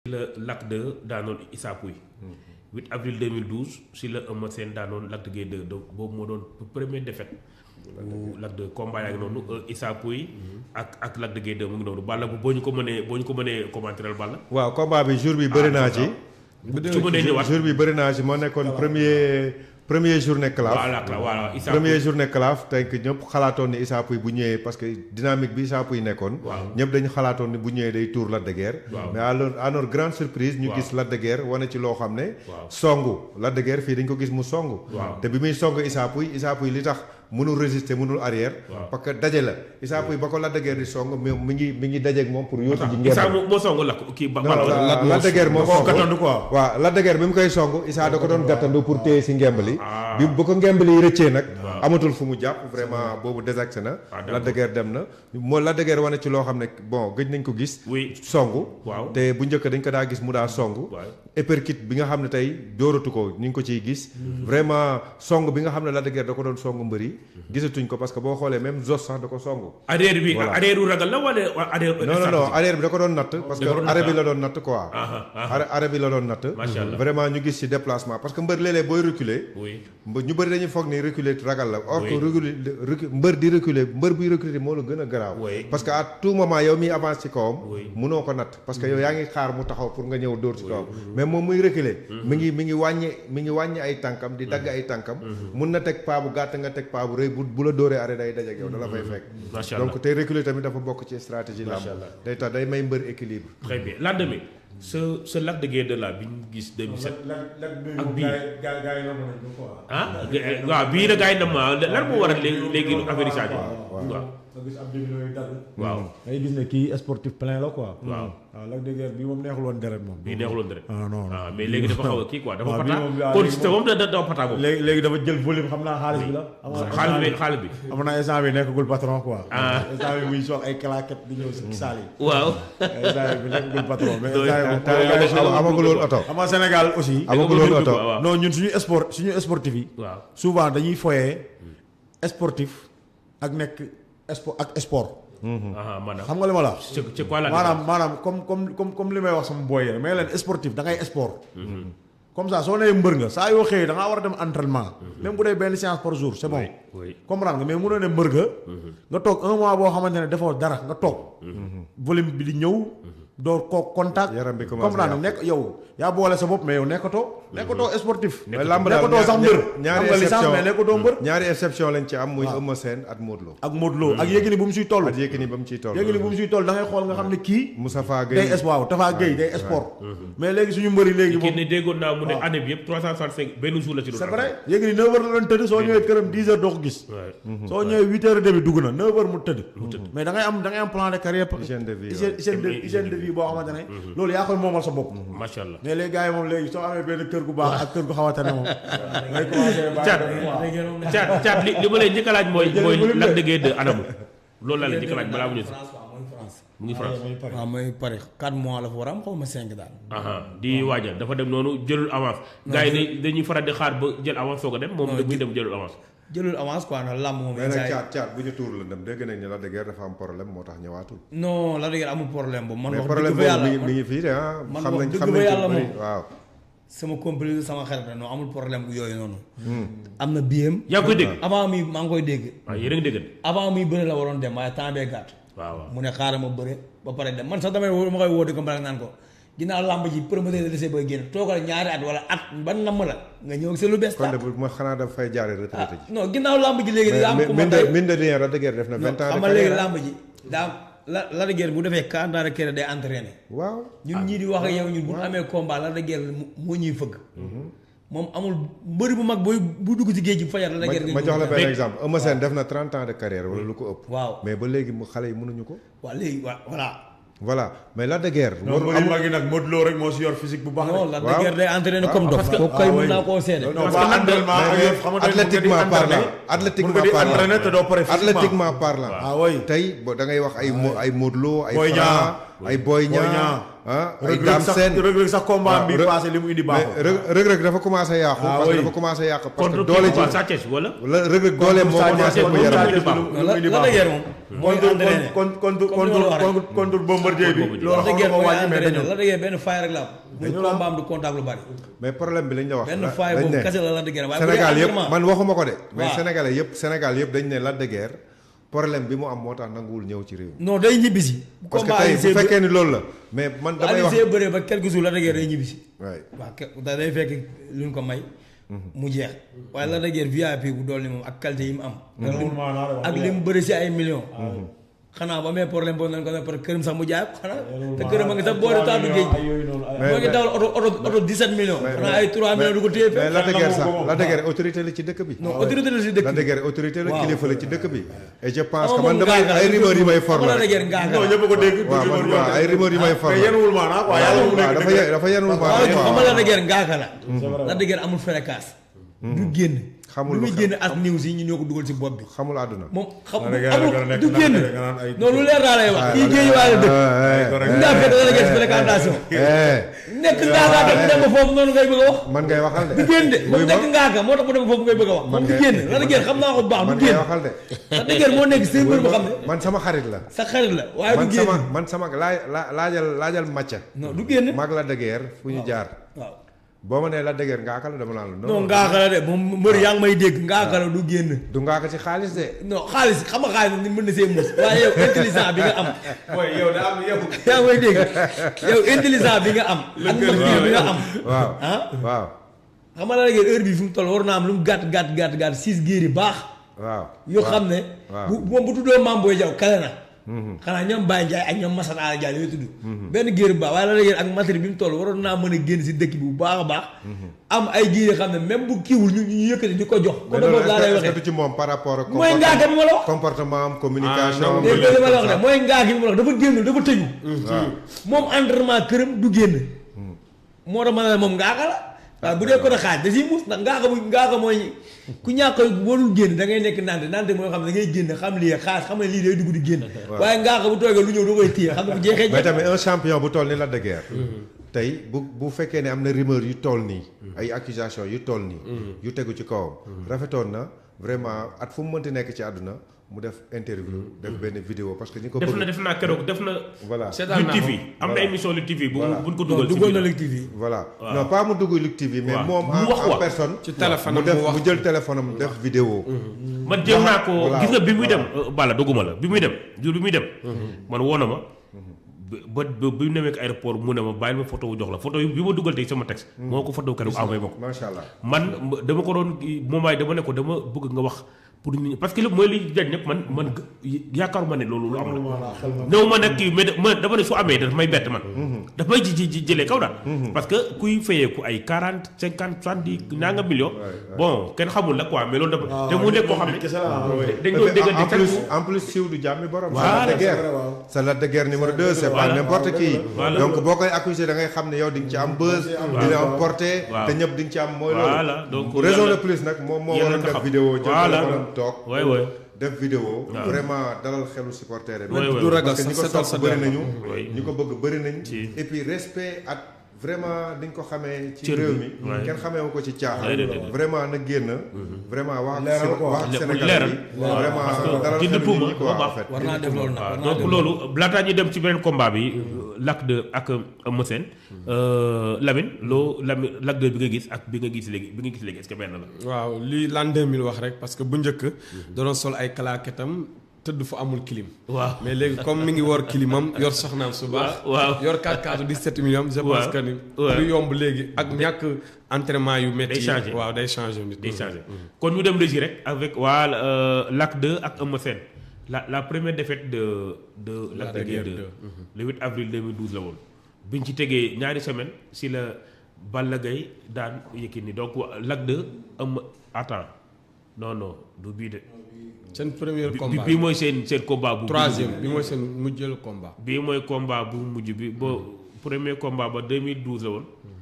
la Lac 2 daanoon Issa Pouye 8 avril 2012 si la Eumeu Sène daanoon Lac de Guiers 2 donc boobu moo doon première défaite bu Lac 2 combat yaa ngi noonu Issa Pouye ak ak Lac de Guiers 2 mu ngi noonu Balla bu boo ñu ko mënee boo ñu ko mënee commenter Balla waaw combat bi jour bi bëri naa ci. su mënee ñëwaat jour bi bëri naa ci moo nekkoon premier premier journée claf voilà voilà Issa premier Pouye journée claf tey que ñëpp xalaatoon ni Issa Pouye bu ñëwee parce que dynamique bi Issa Pouye nekkoon. Waaw. ñëpp dañu xalaatoon ni bu ñëwee day tour Lac de Guiers. Waaw. mais à leur à notre grande surprise. ñu Waaw. gis Lac de Guiers wane ci loo xam ne. Waaw. songu Lac de Guiers fii dañ ko gis mu songu. Waaw. te bi muy song Issa Pouye Issa Pouye li tax mënul résister mënul arrière. Waaw. parce que daje la Issa Pouye ba ko Lac de Guiers di song mais mi ngi mi ngi dajeeg moom pour yóotu ji Issa ngeen. moo moo songu Lac kii ba non Balla Lac Lac de Guiers moo koo song gàttandu quoi. waaw Lac de Guiers bi mu koy song Issa da ko doon gàttandu pour téye si ngemb li Ah. bi bu ko ngemb li rëccee nag Waaw. amatul fu mu jàpp vraiment boobu désaxé na Ah, d'accord. Lac de Guiers dem na moo Lac de Guiers wane ci loo xam ne bon gëj nañ ko gis oui songu Waaw. te bu njëkk dañ ko daa gis mu daa songu waaw uppercut bi nga xam ne tey dóoratu ko ñu ngi ko ciy gis vraiment song bi nga xam ne Lac de Guiers da ko doon song mbër yi gisatuñ ko parce que boo xoolee même Zos sax da ko songu arrière bi Voilà. arrière u ragal la wala wala arrière non non non arrière bi da ko doon natt parce que Da ko doon natt, arrêt bi ah. la doon natt quoi Ah, ah, arrêt arrêt bi la doon natt Macha Allah. vraiment ñu gis ci déplacement parce que mbër léeg-léeg booy reculer oui mba- ñu bëri dañuy foog ni reculer ragal la or que Oui. reculer recu- mbër di reculer mbër buy reculer moo la gën a garaaw Oui. parce que à tout moment yow miy avance ci kawam Oui. munoo ko natt parce que yow yaa ngi xaar mu taxaw pour nga ñëw dóor ci kawam mais moom muy reculer mi ngi mi ngi wàññi mi ngi wàññi ay tànkam di dagg ay tànkam mun na teg paa bu gàtt nga teg paa bu rëy bu bu la dóoree arrêt day daj ak yow da la fay fekk Macha Allah. donc tey reculer tamit dafa bokk ci stratégie lamb Macha Allah. day tax day may mbër équilibre très bien lendemain ce ce Lac de Guiers 2 là bi ñu gis 2007 Ak bii. gaa gaa yi la mën a ñu quoi. ah waaw bii la gars yi nam ma lan moo waral léegi léegi affaire yi Sadio waaw nga gis ab début yooyu dagg. waaw ngay gis ne kii sportif plein la quoi. waaw waaw Lac de Guiers bii moom neexul woon deret moom. bii neexuloon dara ah non non. ah mais léegi dafa xaw a kii quoi dafa waaw bii pata moom yaa- kon léegi système moom da da dafa pata moom léegi léegi dafa jël volume xam naa xaalis bi la. am na xaalis bi xaalis bi am na instant bi nekkagul patron quoi. Ah. instant bi muy sol ay claquettes di ñëw si saal yi. waaw instant bi nekkagul patron mais Doy- instant bi moom te gars yi am- amagul woon oto xam nga Sénégal aussi. amagul woon oto waaw non ñun suñu sport suñu sportif yi. waaw souvent dañuy foyee sportif ak nekk sport ak sport. ah maanaam xam nga li ma la wax. c'est c'est quoi la maanaam maanaam comme comme comme comme li may wax sama booy yi rek mais leen sportif da ngay sport. comme ça soo nee mbër nga saa yoo xëyee da ngaa war a dem entraînement. même bu dee benn séance par jour c'est bon. oui comprendre nga mais mënoo ne mbër nga. nga toog un mois boo xamante ne defoo dara nga toog. volume bi di ñëw. doo ko contact. Yaram bi commencé comprendre nga yàqu. nekk yow yaa boole sa bopp mais yow nekkatoo. nekkatoo sportif. mais lamb daal nekkatoo sax mbër. ñaari am nga licence exception mais nekkatoo mbër. ñaari exception lañ ci am muy waaw. Eumeu Sène ak Modou Lo ak Modou Lo ak Yékini bu mu siy toll. ak Yékini ba mu ciy toll Yékini bu mu siy toll da ngay xool nga xam ne kii. Moustapha day Gueye espoir Tafa Gueye day sport. mais léegi suñu mbëri léegi kii moom. ne déggoon naa mu ne waaw. année bi yëpp 365 benn jour la ci doon c'est vrai Yékini 9h la doon tëdd soo ñëwee këram 10h doo ko gis. Ouais. soo ñëwee 8h demi dugg na 9h mu tëdd. mais da ngay am da ngay am plan de carrière. Hygiène de vie, hygiène hygiène de hygiène de vie boo xamante ne. loolu yaa koy moomal sa bopp. macha allah mais les gars yi moom léegi soo amee benn kër gu baax ak kër gu xamante ne moom. ngay commencé bàyyi Thiat dem quoi. Thiat Thiat li li ma lay njëkk a laaj mooy Jëlee mooy volume Lac de. de Guiers 2 anamu loolu laa lay njëkk a laaj balaa mu ñëw si France waaw mooy France. mu ngi France waaw mooy Paris 4 mois la fa war a am xaw ma 5 daal. aha di waajal dafa dem noonu jëlul avance gars yi dañ- dañuy faral di xaar ba jël avance soog a dem moom Non, da muy jël- dem jëlul avance jëlul avance quoi ndax làmb moom. mais yenn nag saa yi- caat caat bu ñu tuur la dem dégg nañ ne Lac de Guiers dafa am problème moo tax ñëwaatul non la dëgg amul problème boobu man mais wax problème dëgg fa boobu mi yàlla ngi mi ngi fii de ah man xam wax nañ dëgg xam fa nañ ci yàlla bëri moom. waaw sama complice sama xarit la non amul problème bu yooyu noonu. am na biem yaa ngi koy dégg avant mi maa ngi koy dégg. waaw yéen a ngi dégg avant muy bëre la waroon dem waaye temps bee gàtt. waaw waaw mu ne xaaral ma bëre ba pare dem man sax damay woo ma koy woo di ko mbaral naan ko ginnaaw làmb ji promoteur de lycée bay génn toogal ñaari at wala at ban namm la nga ñëw ak sa lu bees kon de tàq. bu ma xanaa dafa fay jaare retraité ji non ginnaaw làmb ji léegi daa am mais ku ma mine tey de mine de rien Lac de Guiers def na vingt ans xam de nga léegi carrière làmb ji daa la la de guerre bu defee quarante ans de carrière day entraîné waaw ñun ñii di wax ak yow ñun bu ñu amee combat la de guerre moo ñuy fëgg moom amul mbëri bu mag booy bu dugg ci géej gi fajar la de ma guerre ma jox la benn Mais- exemple Eumeu Sène def na trente ans de carrière wala lu ko ëpp waaw mais ba léegi mu xale yi mënuñu ko waaw léegi waa voilà voilà mais Lac de Guiers non warul mbëri amul mag yi nag Modou Lo rek moo si yor physique bu baax. non de. la de waaw. guerre day entraîné waaw, comme dof parce que- kooku kay ah, mën oui. naa koo seede non parce pas que entraînement ak mais yow xamante ne athlétiquement parlant mun athlétiquement nga di parlant entraîné te doo pare physiquement. athlétiquement parlant ah oui. tey bo da ngay wax ay mo ay Modou Lo ay Boy Franc ay Boy Niang Niang. ah ay Reug Reug Dame sax Sène Reug Reug sax combat bi Reug- passé li mu indi mais baaxul. Reug Reug Reug dafa commencé yàqu Ah, parce que oui. dafa commencé yàqu parce que contre doole kii ji Sa Thiès wala la Reug Reug doole moo Sa commencé Thiès ko contre yaram Sa Thiès baaxul. lu mu la indi la baaxul. dëgër moom mooy contre entraîné contre contre Comme li ma la wax contre contre bombardier bi Contre loolu la xam dëgër nga mooy wàññi mais entraîné dañu la dëgër benn faay rek la am muy Dañu la- combat am du contact lu bari mais problème bi lañ la wax benn la- faay dañ boobu ne kese la la dëgër waaye bu dee Sénégal yëpp entraînement- man waxuma ko de mais waaw. Sénégalais yëpp Sénégal yëpp dañ ne Lac de Guiers problème bi mu am moo tax nanguwul ñëw ci réew mi non day ñibbisi parce que combat tey Alioune bu Seye fekkee ni loolu la mais man bu damay Alioune wax Seye bëree ba quelques jours la dëgër day ñibbisi waay waaw ke da day fekk lu ñu ko may mu jeex waaye la dëgër VIP bu dool ni moom ak qualité yi mu am ak li mu- maanaa de wax ak li mu bëri si ay millions xanaa ba amee problème boobu nañ ko ne par këram sax mu jaay ko xanaa te këram a ngi sax boori taatu géej ay yooyu noonu ay- moo ngi dawal oto oto oto 17 millions xanaa ay 3 millions du ko téye mais fekk Lac de Guiers sax nangu ko moom. Lac de Guiers autorité la ci dëkk bi non autorité la si dëkk Lac de Guiers autorité la Waaw. kilifa la ci dëkk bi et je pense Ama que moom man damay ngaaga la, ay rumeur yi may for Ama la la rek dëgër ngaaga non la. ñëpp ko dégg waaw man waaw ay rumeur yi may for mais la yenuwul maanaa quoi yàlla mu waaw nekk dafa ye- dafa yenul waaw maanaam xam quoi nga la dëgër ngaaka la la dëgër amul fréquence du génn Xamul lu lu muy xew. génn as news yi ñu ñoo ko dugal si bopp bi xamul àdduna moom xam La dëgër la gën a amul nekk du ndax génn nga naan ay- non lu leer daa lay wax kii géej waale dëkk ay ngaa fekk la dëgër si fréquentation eh nekk ngaaka te mu dem ba foofu noonu ngay bëgg a wax man ngay waxal de du génn de moom Wuy ma. nekk ngaaka moo tax mu dem ba foofu ngay bëgg a wax moom du ngay- génn la dëgër xam naa ko bu baax man du ngay génn waxal de la dëgër moo nekk seen mbir boo xam ne man sama xarit la sa xarit la waaye man du génn sama man sama laaj la laajal laajal macca non du génn mag la de Guiers fu ñu jaar waaw boo ma nee la de Guiers ngaaka la dama naan la non ngaaka la de moom mbër yaa ngi may dégg ngaaka la du génn du ngaaka ci xaalis de non xaalis xam nga xaalis ni mën na see mus waaye yow intelligent bi nga am mooy yow da am yow yaa ngi may dégg yow intelligent bi nga am ak mbir bi nga am waaw ah waaw xam nga la léegi heure bi fi mu toll war naa am lu mu gàtt gàtt gàtt gàtt six géer yi baax waaw yoo xam ne waaw. bu moom bu tuddoo Mame Boye Diaw kale na xanaa ñoom Baye Ndiaye ak ñoom Massane Ala Diagne yooyu tudd benn géer bu baax waaye la léegi ak matériel bi mu toll waroon naa mën a génn si dëkk bi bu baax a baax am ay géer yoo xam ne même bu kiiwul ñu ñu yëkkati di ko jox mais ko loolu boobu laa lay est-ce que waxee du ci moom par rapport ak mooy ngaaka bi ma la wax comportement am communication Ah, non, dégg nga li ma la wax ne mooy ngaa gi bi ma la wax dafa génnul dafa tëju waaw moom entraînement këram du génn moo tax ma ne la moom ngaaka la waaye bu dee ko xaaj da siy mus ndax ngaaka bu ngaaka mooy ku ñàkk warul génn da ngay nekk nante nante mooy xam ne da ngay génn xam lii xaas xam ne lii day dugg di génn waaye ngaaka bu toogee lu ñëw da koy téye xam ne bu jeexee mais jeex tamit un champion bu toll ni Lac de Guiers tey bu bu fekkee ne am na rumeur yu toll nii ay accusation yu toll nii yu tegu ci kawam rafetoon na vraiment at fu mu mënti nekk ci àdduna mu def interview def benn vidéo parce que ñi ko def na bëgg def naa keroog def na voilà Lutte TV am na émission Lutte TV bu buñ ko dugal ci duggoon na biir. Lutte TV voilà non pas mu dugg Lutte TV mais waaw. moom Mu en wax en quoi. personne ci téléphone mu am def mu wax. mu jël téléphone am def vidéo man jéem naa ko Voilà, gis nga bi muy voilà. dem euh, bala doguma la bi muy dem jour bi muy dem man woo na ma ba ba bi mu demee ak aéroport mu ne ma bàyyil ma photo wu jox la photo yi bi ma dugal tey sama texte moo ko photo keroog envoyé ma ko macha allah man m- dama ko doon moment dama ne ko dama bëgg nga wax pour nit ñi parce que lépp mooy li jañ ñëpp man man g- yaakaaruma ne loolu lu am la néew ma nag kii mais da- ma dama ne su amee daf may bett man daf may ji ji jëlee kaw daal parce que kuy fayeeku ay quarante cinquante soixante-dix nanga million bon kenn xamul la quoi mais loolu dafa te mu nekk koo xam ne kese la dañ doon en déggante chaque plus jour en plus siiw du jàmmi borom. Voilà, c'est Lac de Guiers c'est vrai, waaw. c'est Lac de Guiers numéro 2 c'est pas Voilà. n'importe qui. Voilà. donc boo koy accusé da ngay xam ne yow di nga ci am buzz. di nga am portée. Waaw. te ñëpp di nga ci am mooy Voilà, loolu. donc raison yàlla- de plus nag moom moo yàlla waroon nga def xam. vidéo jël Voilà. téléphone am toog. Ouais, ouais. def vidéo vraiment dalal xelu supporter yi. Ouais, ouais. du ragal parce que ñi sax ko setal sa sopp bëri der. nañu. Oui. ñi ko bëgg bëri nañ. Ci. et puis respect ak vraiment di nga ko xamee. ci Cër bi, réew mi ouais. kenn xamee wu ko ci Ouais, caaxaan. déedéet. vraiment na génn. vraiment wax ak Leeral Séné- ko. wax ak Le- Sénégal leeral. yi. Waaw, vraiment parce que dalal dindi xelu tuuma nit ñi quoi moo baax. en fait. war naa def loolu nag war waaw naa donc def loolu laataa ñu dem ci beneen combat bi Lac 2 ak Eumeu Sène Lamine loo Lamine Lac 2 bi nga gis ak bi nga gis léegi bi nga gis léegi est-ce que benn la. waaw li l'an 2000 wax rek parce que bu njëkk da doon sol ay kalaaketam tëdd fu amul clim waaw mais léegi comme mi ngi wor climam yor soxnaam su baax waaw. yor 4 17 millions je pense waaw. que ni waaw. lu yomb léegi ak ñàkk entraînement yu métti Day changer. waaw day changer nit day changé kon ñu dem régie rek avec waa euh, Lac 2 ak Eumeu Sène la la première défaite de de Lac de Guiers 2 le 8 avril 2012 la woon biñ ci tegee ñaari semaine si la Balla Gaye daan Yékini donc wa- Lac 2 Eumeu attends non non du bii de seen premier bi combat bii mooy seen seen combat bu troisième bi mooy seen mujjël combat bii mooy combat bu mujj bi bo premier combat ba 2012 la woon